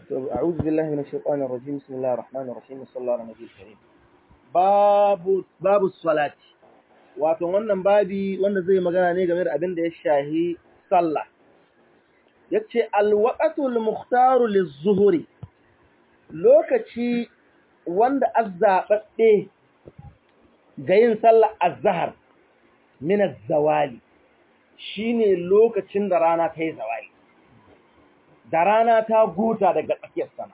أعوذ بالله من الشيطان الرجيم بسم الله الرحمن الرحيم وصلى الله على النبي الكريم باب باب الصلاة wato wannan babi wanda zai magana ne game da abin da ya shahi sallah yace alwaqatul mukhtaru lizuhuri lokaci wanda azzababbe ga yin sallah azhar min az-zawali shine lokacin da rana ta yi zawali da rana ta guta daga tsakiyar sama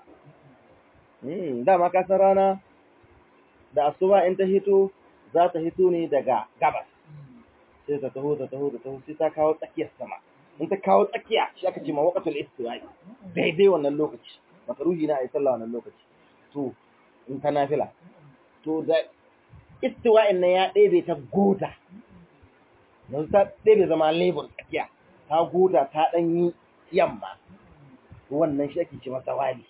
dama ka san rana da asuba in ta hito za ta hito ne daga gabas sai ta taho ta taho ta taho sai ta kawo tsakiyar sama in ta kawo tsakiya shi aka ce ma waqatul istiwa'i daidai wannan lokaci makaruhi na ayi sallah wannan lokaci to in ta nafila to da istiwa'in nan ya ɗebe ta gota yanzu ta ɗebe zama lebur tsakiya ta gota ta ɗan yi yamma wannan shi ake ce masa wali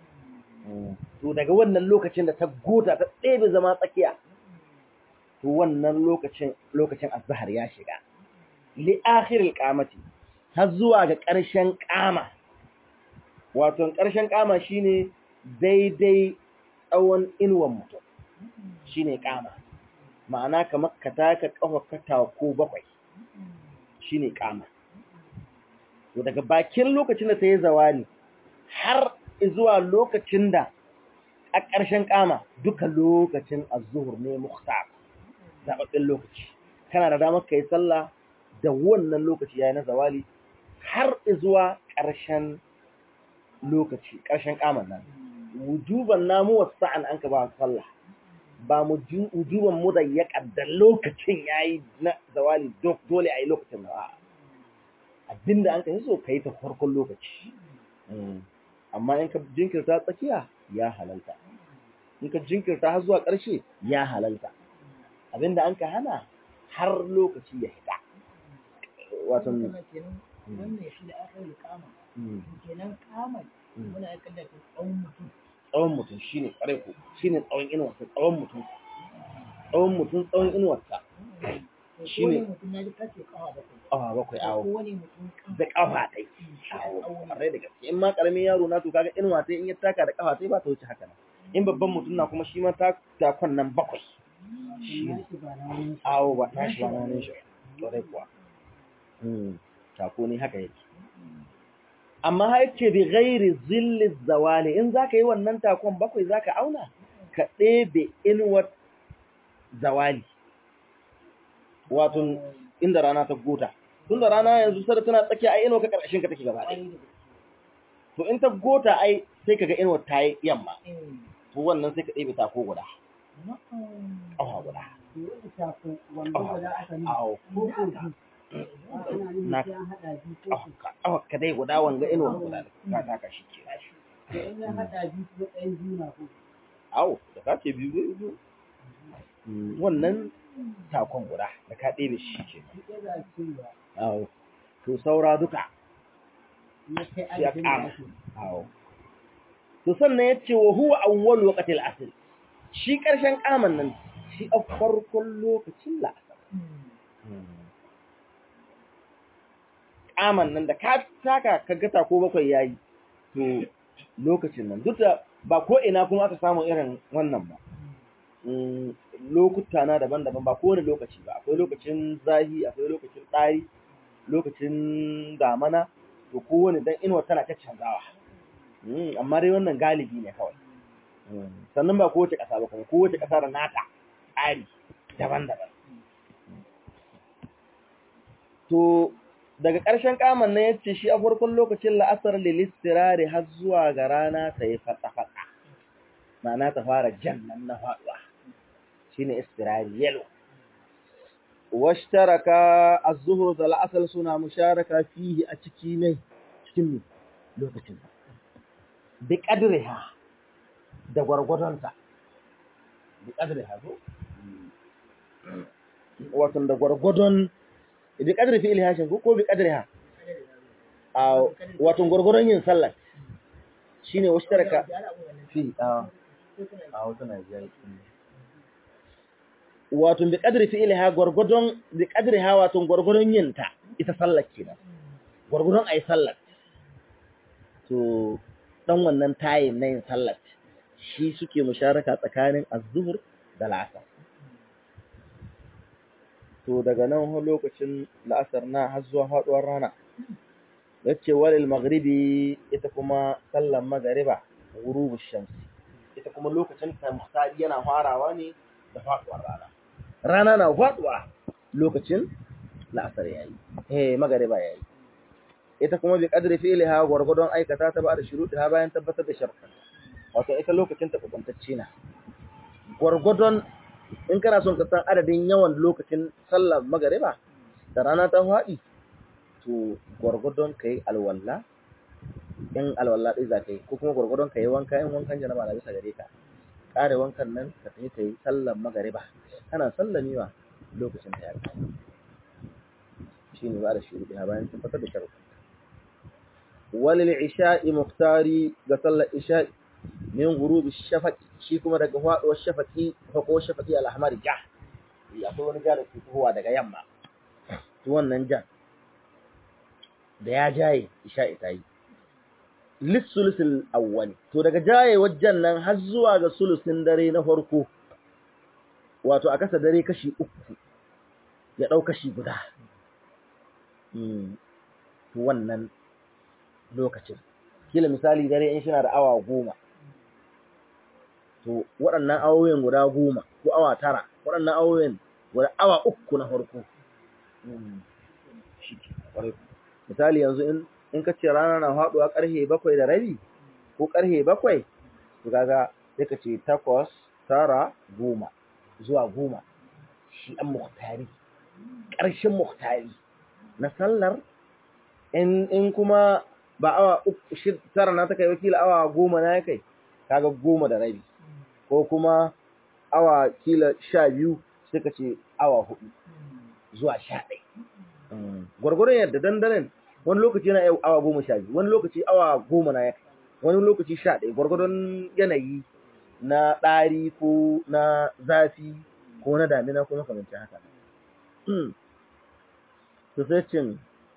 to daga wannan lokacin da ta gota ta ɗebe zama tsakiya to wannan lokacin lokacin azhar ya shiga li akhiril qamati har zuwa ga ƙarshen qama wato ƙarshen qama shine daidai tsawon inuwan mutum shine qama ma'ana kamar ka taka kafa kata ko bakwai shine qama to daga bakin lokacin da ta yi zawani har zuwa lokacin da a ƙarshen ƙama duka lokacin azuhur ne muhtar zaɓaɓɓen lokaci kana da damar ka yi sallah da wannan lokaci ya yi na zawali har zuwa ƙarshen lokaci ƙarshen ƙaman nan wujuban namu wasu sa'an an ka ba sallah ba mu wujuban mu da ya ƙaddar lokacin ya yi na zawali dole a yi lokacin da abinda an ka yi so ka yi ta farkon lokaci amma in ka jinkirta tsakiya ya halalta in ka jinkirta har zuwa ƙarshe ya halalta abinda an ka hana har lokaci ya hita wato wannan shi da aka yi kama kenan kama muna ya kaddata tsawon mutum tsawon mutum shine ƙwarai ko shine tsawon inuwarsa tsawon mutum tsawon mutum tsawon inuwarsa shine mutum ya ji kace kawa bakwai awa bakwai awo wani mutum da kafa tai awo ƙwarai da gaske in ma ƙaramin yaro na to kaga inuwa tai in ya taka da kafa tai ba ta wuce haka nan in babban mutum na kuma shi ma ta takon nan bakwai shi ne awo ba ta shi ba na shi ƙwarai kuwa tako ne haka yake amma ha yake bi ghairi zilli zawali in zaka yi wannan takon bakwai zaka auna ka ɗebe inuwar zawali wato inda rana ta gota tun da rana yanzu sada tana tsakiya ai inuwa ka karkashin ka take gaba ɗaya to in ta gota ai sai kaga inuwar ta yi yamma to wannan sai ka ɗebe tako guda ƙafa guda awo na ƙafa ka dai guda wanga inuwar guda ka taka shi ke awo da ka ce biyu biyu wannan takon guda da ka ɗebe shi ke awo to saura duka ya kama awo to sannan ya ce wa huwa awwal waqtil asr shi ƙarshen kaman nan shi a farkon lokacin la'asar kaman nan da ka taka ka gata ko bakwai yayi to lokacin nan duk da ba ko ina kuma aka samu irin wannan ba lokuta na daban-daban ba kowane lokaci ba akwai lokacin zahi akwai lokacin ɗari lokacin damana to kowane dan inuwa tana ta canzawa amma dai wannan galibi ne kawai sannan ba kowace ƙasa ba kuma kowace ƙasa da nata tsari daban-daban to daga ƙarshen kaman na yace shi a farkon lokacin la'asar lilistirari har zuwa ga rana ta yi fatsa-fatsa ma'ana ta fara jannan na faɗuwa shine istirari yalo washtaraka az-zuhr da al-asr suna musharaka fihi a ciki ne cikin lokacin bi qadriha da gwargwadonta bi qadriha ko wato da gwargwadon bi qadri fi ilhashin ko ko bi qadriha a wato gwargwadon yin sallah shine washtaraka fi a a wato Najeriya wato bi kadri fi'liha gurgudun bi kadriha wato gurgudun yinta ita sallar kenan gurgudun ayi sallar to dan wannan tayin na yin sallar shi suke musharaka tsakanin az-zuhr da la'asar to daga nan har lokacin la'asar na har zuwa faduwar rana yace walil maghribi ita kuma sallar magariba ghurubu shamsi ita kuma lokacin ta muhtari yana farawa ne da faduwar rana rana na faduwa lokacin la'asar yayi eh magariba yayi ita kuma bi qadri fi'liha gurgudun aikata ta ba da shuruɗiha bayan tabbatar da sharuɗan wato ita lokacin ta kubantacce na gurgudun in kana son ka san adadin yawan lokacin sallar magariba da rana ta faɗi to gurgudun kai alwala in alwala ɗai za ka yi ko kuma gurgudun ka yi wanka in wankan janaba na bisa gare ka ƙare wankan nan ka tafi ka yi sallar magariba kana sallamewa lokacin ta ya kai shi ne ba da shuruɗiha bayan tabbatar da sharuɗan walil isha'i muktari ga sallar isha'i min gurubi shafaqi shi kuma daga faduwar shafaqi fako shafaqi al-ahmar ja akwai wani ja da ke tuhuwa daga yamma to wannan ja da ya jaye isha'i ta yi lissulusul awwali to daga jaye wajen nan har zuwa ga sulusin dare na farko wato a kasa dare kashi uku ya ɗau kashi guda to wannan lokacin kila misali dare in shina da awa goma to waɗannan awoyin guda goma ko awa tara waɗannan awoyin guda awa uku na farko misali yanzu in in ka ce rana na faɗuwa ƙarfe bakwai da rabi ko ƙarfe bakwai to kaga sai ka ce takwas tara goma zuwa goma shi an muhtari ƙarshen muhtari na sallar in in kuma ba awa uku shi tara na ta kai wakila awa goma na ya kai kaga goma da rabi ko kuma awa kila sha biyu sai ka ce awa hudu zuwa sha ɗai gwargwaron yadda dandanan wani lokaci yana yau awa goma sha biyu wani lokaci awa goma na ya kai wani lokaci sha ɗai gwargwaron yanayi na ɗari ko na zafi ko na damina ko makamancin haka to sai cin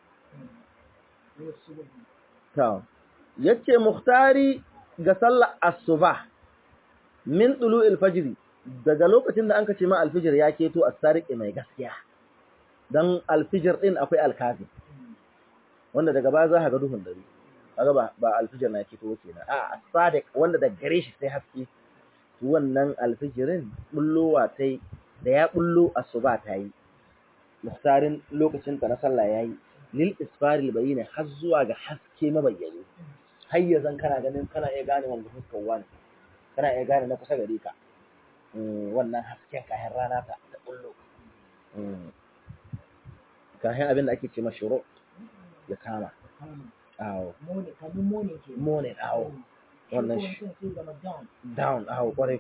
ta yace muhtari ga sallar asuba min tulu'il fajri daga lokacin da an kace ma alfijir ya keto as-sariqi mai gaskiya dan alfijir din akwai alkazi wanda daga baya za ka ga duhun dare kaga ba ba alfijir na keto kenan a as-sadiq wanda da gare shi sai haske to wannan alfijirin bullowa tai da ya bullo asuba ta yi muhtarin lokacin ta na sallah yayi lil isfaril bayyana har zuwa ga haske mabayyane har yanzu kana ganin kana iya gane wanda fuskar wani kana iya gane na kusa gare ka wannan hasken kayan rana ta ta bullo kayan abin da ake ce mashuru ya kama awo mone awo wannan shi down awo kwarai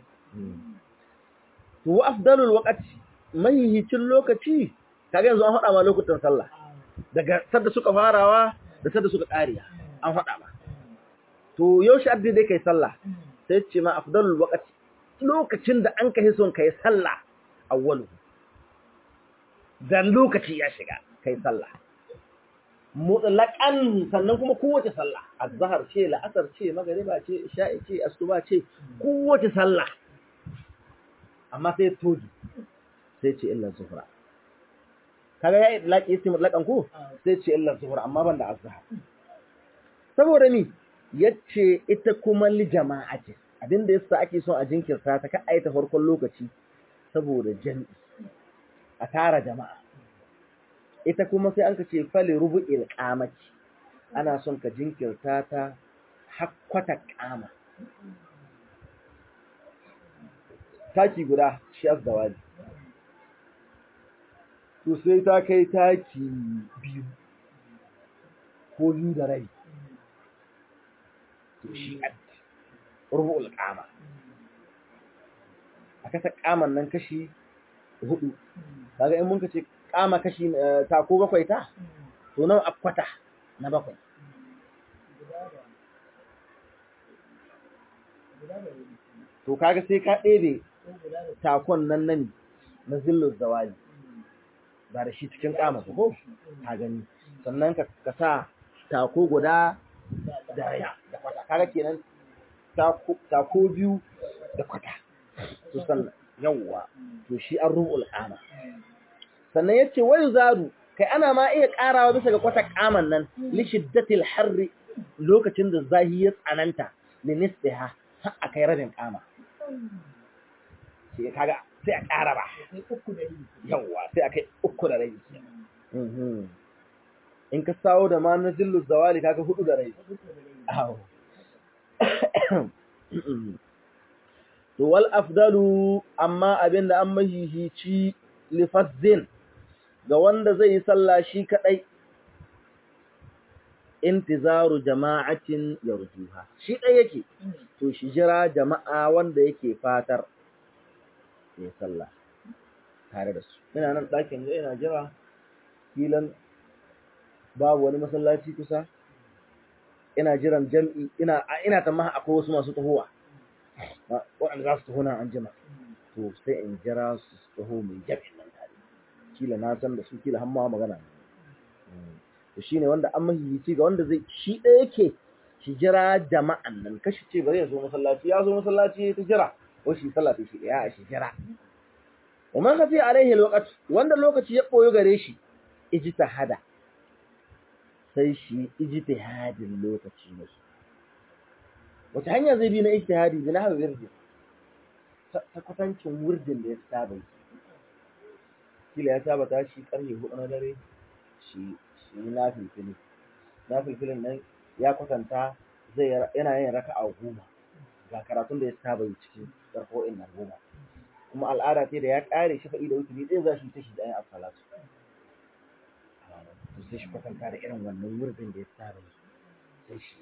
to afdalul waqti mahihicin lokaci kaga yanzu an faɗa ma lokutan sallah daga sadda suka farawa da sadda suka ƙariya an faɗa ma to yaushe addi dai kai sallah sai ce ma afdalul waqti lokacin da an kai son kai sallah awwalu dan lokaci ya shiga kai sallah mutlaqan sannan kuma kowace sallah azhar ce la'asar ce magriba ce isha'i ce asuba ce kowace sallah amma sai toji sai ce illa zuhra kaga ya idlaqi ismi mutlaqan ko sai ce illa zuhra amma ban da azhar saboda ni yace ita kuma li jama'ati abinda yasa ake son a jinkirta ta ka aita farkon lokaci saboda jami'i a tara jama'a ita kuma sai an ka ce fali rubu'il qamati ana son ka jinkirta ta hakkwata qama taki guda shi azdawali to sai ta kai taki biyu ko biyu da rai to shi rubu'ul qama a kasa qaman nan kashi hudu kaga in mun ka ce qama kashi ta ko bakwai ta to nan akwata na bakwai to kaga sai ka ɗebe takon nan nan na zillul zawali ba da shi cikin kama ko ka gani sannan ka sa tako guda da raya da kwata kaga kenan ta ko biyu da kwata to sannan yawwa to shi an rubu'ul qama sannan yace wai zaru kai ana ma iya karawa bisa ga kwata qaman nan li shiddatil harri lokacin da zahi ya tsananta li nisbiha har akai rabin qama sai kaga sai a ƙara ba yawwa sai akai uku da rabi in ka sawo da ma na jillu zawali kaga hudu da rabi to wal afdalu amma abinda an mahihici lifazzin ga wanda zai yi sallah shi kadai intizaru jama'atin yarjuha shi dai yake to shi jira jama'a wanda yake fatar ya sallah tare da su ina nan ɗakin ga ina jira filan babu wani masallaci kusa ina jiran jam'i ina ina tamaha akwai wasu masu tahowa waɗanda za su taho nan an jima to sai in jira su taho mai jam'in nan tare kila na san da su kila har ma magana to shine wanda an mahihici ga wanda zai shi ɗaya yake shi jira jama'an nan kashi ce bari ya zo masallaci ya zo masallaci ta jira ko shi sallah shi ɗaya a shi jira wa man khafi alaihi alwaqt wanda lokaci ya boyo gare shi ijtihada sai shi ijtihadin lokaci ne wata hanya zai bi na ijtihadi bi na hawa wirdin ta kwatancin wirdin da ya saba kila ya saba tashi karfe hudu na dare shi shi na filfili na filfilin nan ya kwatanta zai yana yin raka'a goma ga karatun da ya saba yi cikin karfo'in nan goma kuma al'ada ce da ya kare shi faɗi da wuturi ɗaya za shi ta shi da ayin asalatu to sai shi kwatanta da irin wannan wurbin da ya saba yi sai shi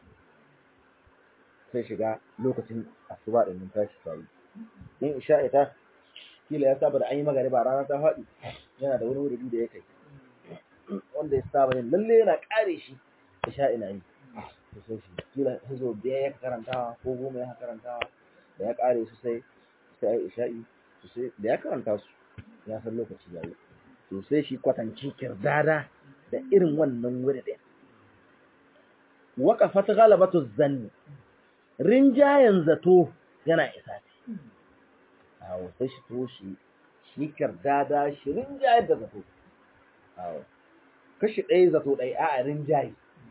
sai shiga lokacin asuba da nan tashi ta yi in isha ita kila ya saba da an yi magariba rana ta faɗi yana da wani wurbi da ya kai wanda ya saba yin lalle yana kare shi isha ina yi to sai shi kila hizo biyar ya karantawa ko goma ya karantawa da ya kare su sai sai ai isha'i to sai da ya karanta su ya san lokaci yayi to sai shi kwatanci kirdada da irin wannan wuri da waqafat ghalabatu zanni rinjayen zato yana isa ce awo sai shi to shi shi kirdada shi rinjayen da zato awo kashi ɗaya zato ɗaya a rinjaye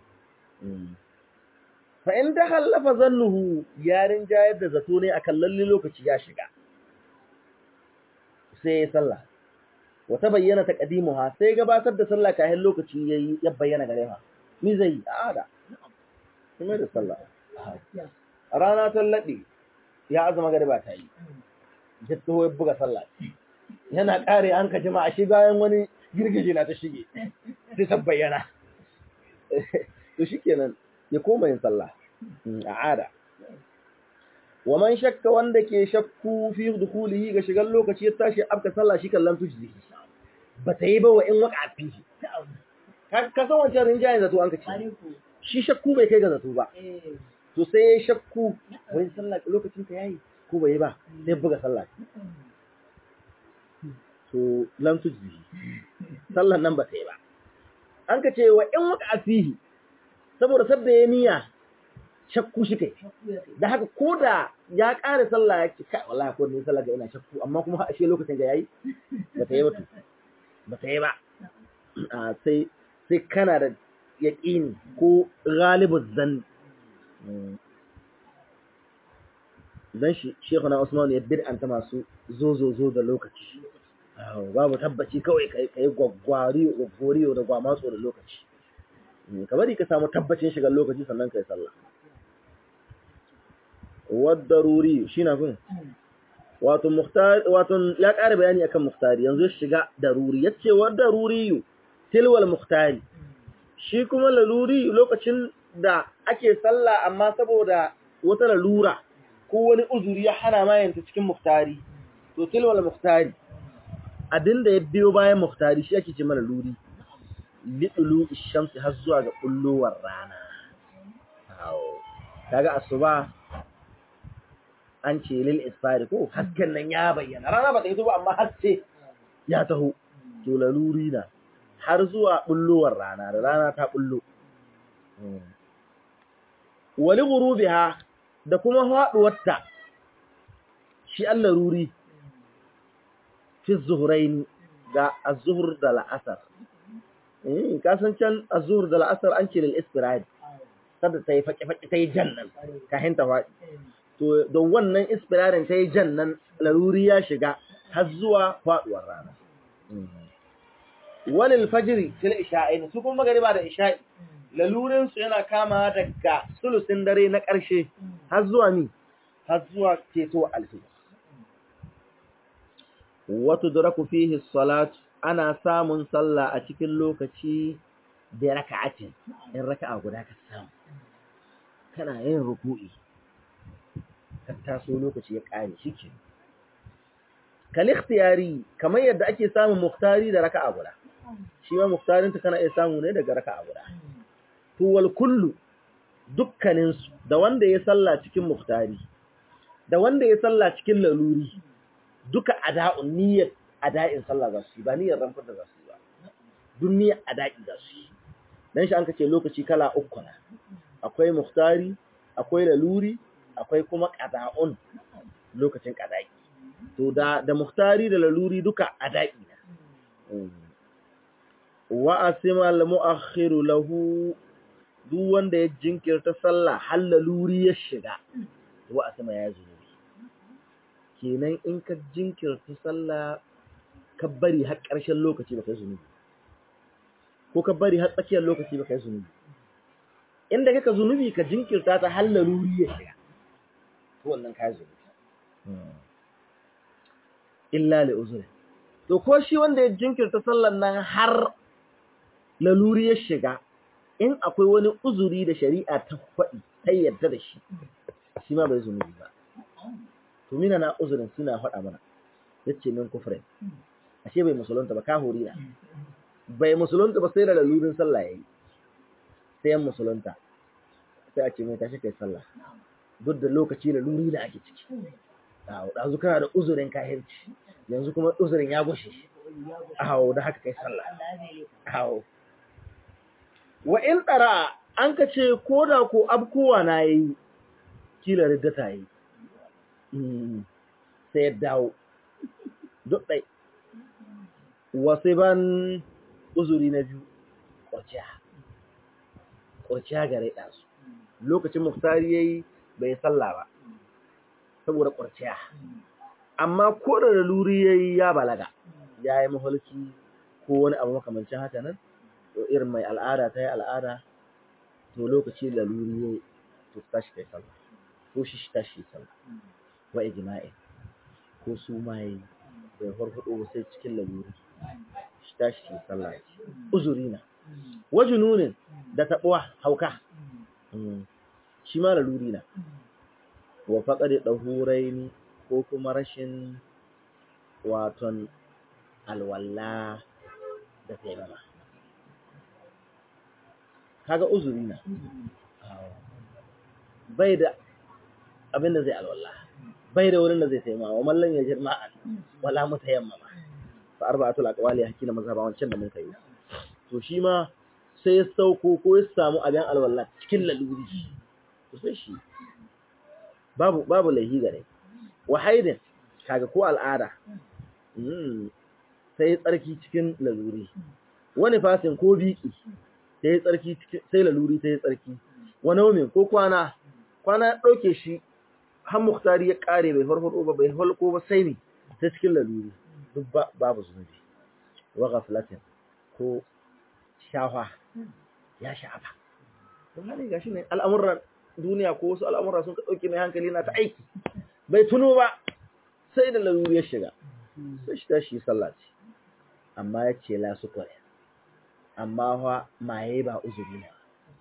fa in da hallafa zannuhu ya rinjayar da zato ne akan lalle lokaci ya shiga sai ya sallah wata bayyana ta kadimuha sai gabatar da sallah kayan lokaci yayi ya bayyana gare ha ni zai ada kuma da sallah rana ta lade ya azuma gare ba ta yi jitto ya buga sallah yana kare an ka jama'a shi bayan wani girgije na ta shige sai ta bayyana to shikenan ya koma yin sallah a ada wa man shakka wanda ke shakku fi dukhulihi ga shigan lokaci ya tashi abka sallah shi kallan tuji ba ta yi ba wa in waka fi ka san wancan rinjayen zato an ka ce shi shakku bai kai ga zato ba to sai ya shakku wani sallah lokacin ta yayi ko bai yi ba sai buga sallah to lam tuji sallan nan ba ta yi ba an ka ce wa in waka fihi saboda sabda ya niyya shakku shi kai da haka ko da ya ƙara sallah ya ce kai wallahi ko ni sallah ga ina shakku amma kuma ashe lokacin ga yayi ba ta yi ba ba ta yi ba a sai sai kana da yaqini ko ghalibu zan dan shi Sheikh na Usman ya bid'anta masu zo zo zo da lokaci babu tabbaci kawai kai kai gwaggwari gwaggoriyo da gwamatso da lokaci ka bari ka samu tabbacin shigar lokaci sannan kai sallah wadaruri shi na fin wato muhtar wato ya ƙara bayani akan muhtari yanzu ya shiga daruri yace wadaruri tilwal muhtari shi kuma laluri lokacin da ake sallah amma saboda wata lalura ko wani uzuri ya hana ma yanta cikin muhtari to tilwal muhtari abinda ya biyo bayan muhtari shi ake ce mana luri lidulu ishamsi har zuwa ga bullowar rana kaga asuba an ce lil isfari ko hasken nan ya bayyana rana ba ta yi ba amma haske ya taho to laluri na har zuwa bullowar rana da rana ta bullo wali ghurubiha da kuma faduwarta shi Allah ruri fi zuhraini ga az-zuhr da al-asr eh ka san can az-zuhr da al-asr an ce lil istirad kada ta yi faƙi-faƙi ta yi jannan kahin ta faɗi to da wannan ispirarin ta yi jannan laruri ya shiga har zuwa faɗuwar rana walil fajiri fil isha'i su kuma magariba da isha'i lalurin su yana kama daga sulusin dare na ƙarshe har zuwa mi har zuwa keto alfijir wato duraku fihi salat ana samun sallah a cikin lokaci da raka'atin in raka'a guda ka samu kana yin ruku'i ka taso lokaci ya ƙare shike kal ikhtiyari kamar yadda ake samun muktari da raka'a guda shi ma muktarin ta kana iya samu ne daga raka'a guda to wal kullu dukkanin su da wanda ya salla cikin muktari da wanda ya salla cikin laluri duka ada'un niyyar ada'in sallah za su yi ba niyyar ranfar da za su yi ba duk niyyar ada'i za su yi dan shi an kace lokaci kala uku na akwai muhtari akwai laluri akwai kuma qada'un lokacin qada'i to da da muhtari da laluri duka ada'i na wa asima al mu'akhiru lahu duk wanda ya jinkirta sallah har laluri ya shiga wa asima ya zunubi kenan in ka jinkirta sallah ka bari har ƙarshen lokaci ba kai zunubi ko ka bari har tsakiyar lokaci ba kai zunubi inda kaka zunubi ka jinkirta ta har laruri ya shiga to wannan kai zunubi illa li uzuri to ko shi wanda ya jinkirta sallan nan har laluri ya shiga in akwai wani uzuri da shari'a ta faɗi ta yarda da shi shi ma bai zunubi ba to mina na uzurin suna faɗa mana yace min kufrin ashe bai musulunta ba kahuri na bai musulunta ba sai da lalurin sallah yayi sai yan musulunta sai a ce mai tashi kai sallah duk da lokaci da luri da ake ciki awo dazu kana da uzurin kahirci yanzu kuma uzurin ya gushe awo da haka kai sallah awo wa in tsara an ka ce ko da ko abkowa na yayi kila riddata yi sai ya dawo duk ɗai wasu ban uzuri na biyu ƙwarciya ƙwarciya gare ɗansu lokacin muftari ya yi bai sallah ba saboda ƙwarciya amma ko da luri ya yi ya balaga ya yi maholki ko wani abu makamancin haka nan to irin mai al'ada ta yi al'ada to lokaci da luri ya yi to tashi kai sallah ko shi shi tashi sallah wa ijma'i ko su mai bai farfado ba sai cikin laluri shi tashi shi sallah uzuri na wajununin da tabuwa hauka shi ma laluri na wa faqadi dahuraini ko kuma rashin waton alwalla da taimama kaga uzuri na bai da abin da zai alwalla bai da wurin da zai taimama wa mallan ya jirma wala mutayammama fa arba'atul aqwali hakina mazhaba wancan da mun kai to shi ma sai ya sauko ko ya samu abin alwalla cikin laluri to sai shi babu babu lahi gare wa haidin kaga ko al'ada sai tsarki cikin laluri wani fasin ko biki sai tsarki sai laluri sai tsarki wani naumin ko kwana kwana ya ɗauke shi har muktari ya ƙare bai farfaɗo ba bai halko ba sai ne ta cikin laluri duk babu zunubi wa ghaflatin ko shafa ya shafa don hali gashi ne al'amuran duniya ko wasu al'amura sun ka ɗauke mai hankali na ta aiki bai tuno ba sai da laluri ya shiga sai shi tashi sallah ce amma ya ce la su kware amma fa maye ba uzuri ne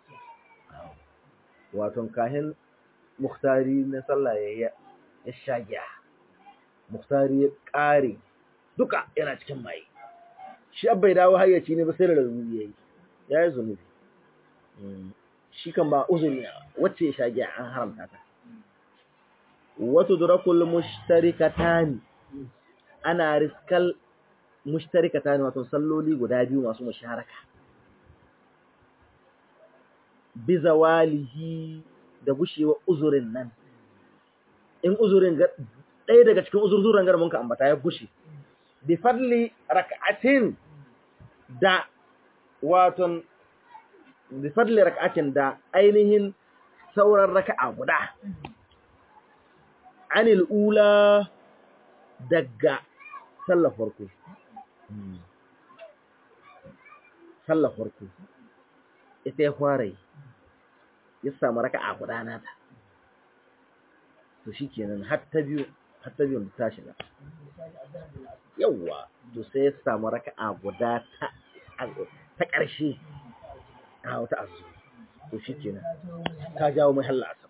waton kahin muktari na sallah ya ya shagiya muktari ya ƙare duka yana cikin maye shi bai dawo hayyaci ne ba sai da laluri ya yi ya yi zunubi shi kan ba uzuri ne wacce ya shagiya an haramta ta wato durakul mushtarikatani ana riskal mushtarikatani wato salloli guda biyu masu musharaka bi zawalihi da gushewa uzurin nan in uzurin ga ɗaya daga cikin uzurzuran gar mun ka ambata ya gushe bi fadli rak'atin da waton bi fadli rak'atin da ainihin sauran raka'a guda anil ula daga sallar farko sallar farko ita ya fara yi ya samu raka'a guda nata to shikenan har ta biyu har ta biyu ta shiga yawwa to sai ya samu raka'a guda ta ta ƙarshe a wata azu to shikenan ta jawo mai halla asab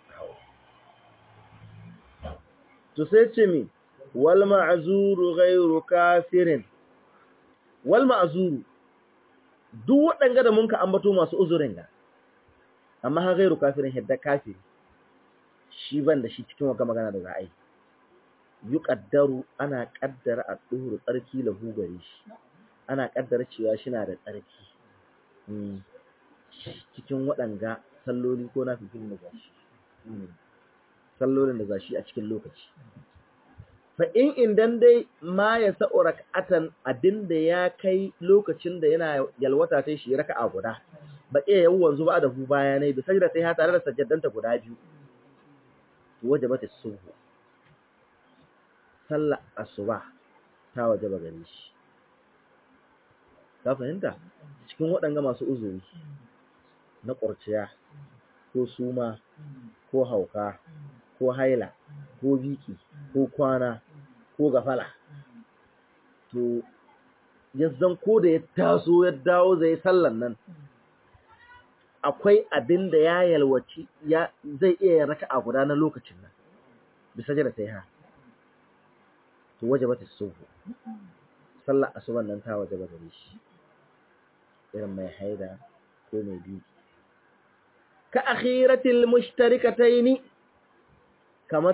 to sai ce mi wal ma'zuru ghayru kafirin wal ma'zuru duk waɗanga da mun ka ambato masu uzurin ga amma ha ghayru kafirin hidda kafiri shi ban da shi cikin wata magana da za a yi yuqaddaru ana kaddara a duhur tsarki lahu gare shi ana kaddara cewa shi na da tsarki cikin waɗanga salloli ko na fifin da gashi sallolin da gashi a cikin lokaci fa in indan dai ma ya sa'u rak'atan abinda ya kai lokacin da yana yalwata sai shi raka'a guda ba iya yawan wanzu ba da hu baya ne bi sajda sai ha tare da sajjadanta guda biyu to wajabata subhu sallar asuba ta wajaba gare shi ka fahimta cikin waɗanga masu uzuri na ƙurciya ko suma ko hauka ko haila ko biki ko kwana ko gafala to yazzan ko da ya taso ya dawo zai sallan nan akwai abin da ya yalwaci ya zai iya raka a guda na lokacin nan bisa jira sai ha to waje bata suhu sallar asuban nan ta waje gare shi irin mai haida ko mai biki ka akhiratil mushtarikataini kamar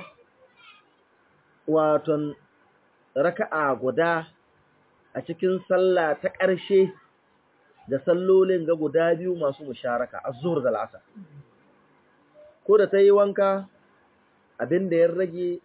waton raka'a guda a cikin sallah ta ƙarshe da sallolin ga guda biyu masu musharaka az-zuhr da al-asr ko da tayi wanka abin da ya rage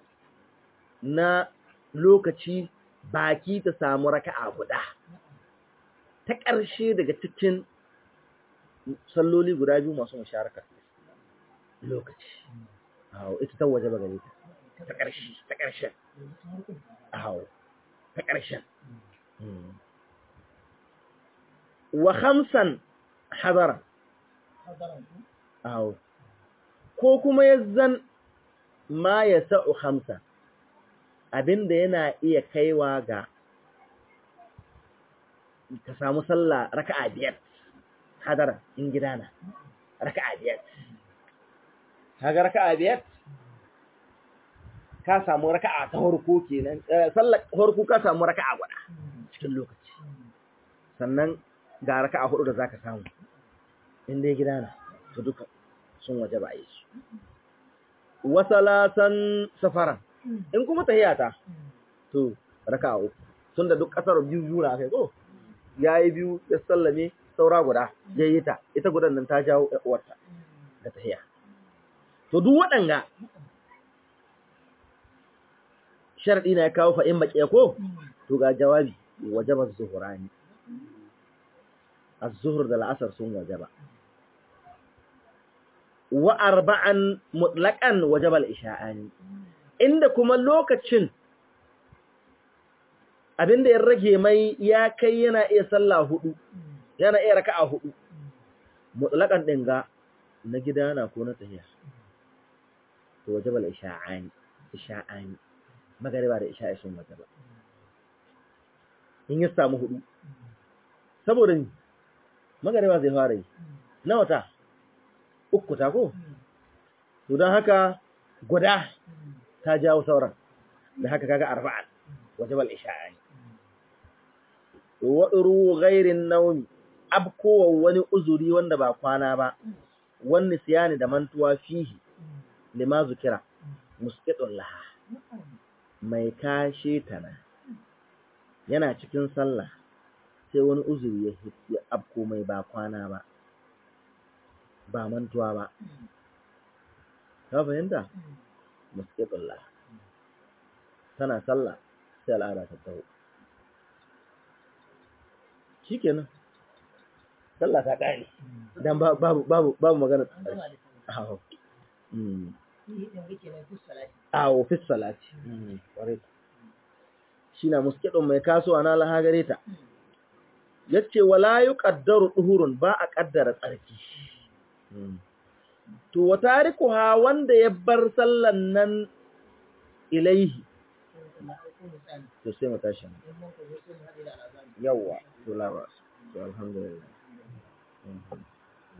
na lokaci baki ta samu raka'a guda ta ƙarshe daga cikin salloli guda biyu masu musharaka lokaci awo ita ta waje ba gare ta ta ƙarshe ta ƙarshen awo ta ƙarshen wa khamsan hadara awo ko kuma yazzan ma ya sa'u khamsa abinda yana iya kaiwa ga ka samu sallah raka'a biyar hadara in gidana raka'a biyar kaga raka'a biyar ka samu raka'a ta farko kenan sallar farko ka samu raka'a guda cikin lokaci sannan ga raka'a hudu da zaka samu in dai gidana to duka sun waje ba yi su wa salatan safaran in kuma tahiyata to raka'a uku tunda duk kasar biyu biyu na kai ko yayi biyu ya sallame saura guda yayi ta ita gudan nan ta jawo uwarta da tahiya to duk waɗanga sharadi na ya kawo fa in baƙe ko to ga jawabi wajaba zuhurani az-zuhr da al-asr sun wajaba wa arba'an mutlaqan wajaba al-isha'ani inda kuma lokacin abinda ya rage mai ya kai yana iya sallah hudu yana iya raka'a hudu mutlaqan din ga na gida na ko na tahiya to wajaba al-isha'ani isha'ani magariba da isha'i sun wajaba in ya samu hudu saboda ni magariba zai fara yi na wata uku ta ko to don haka guda ta jawo sauran da haka kaga arba'an wajaba al-isha'ani wa uru ghairin nawmi abkowa wani uzuri wanda ba kwana ba wani siyani da mantuwa fihi lima zukira musqitun laha mai kashe tana yana cikin sallah sai wani uzuri ya ya abko mai ba kwana ba ba mantuwa ba ka fahimta musqitullah tana sallah sai al'ada ta taho shikenan sallah ta kare dan babu babu babu magana an gama da sallah awo mm shi din rike na duk salati awo fi salati kware shi na musqitun mai kasuwa na laha gare ta yace wala yuqaddaru duhurun ba a kaddara tsarki to wa tarikuha wanda ya bar sallan nan ilaihi na aiko misali to sai mu tashi in mun ko sai mu haɗe da al'azami yawa to lawa to alhamdulillah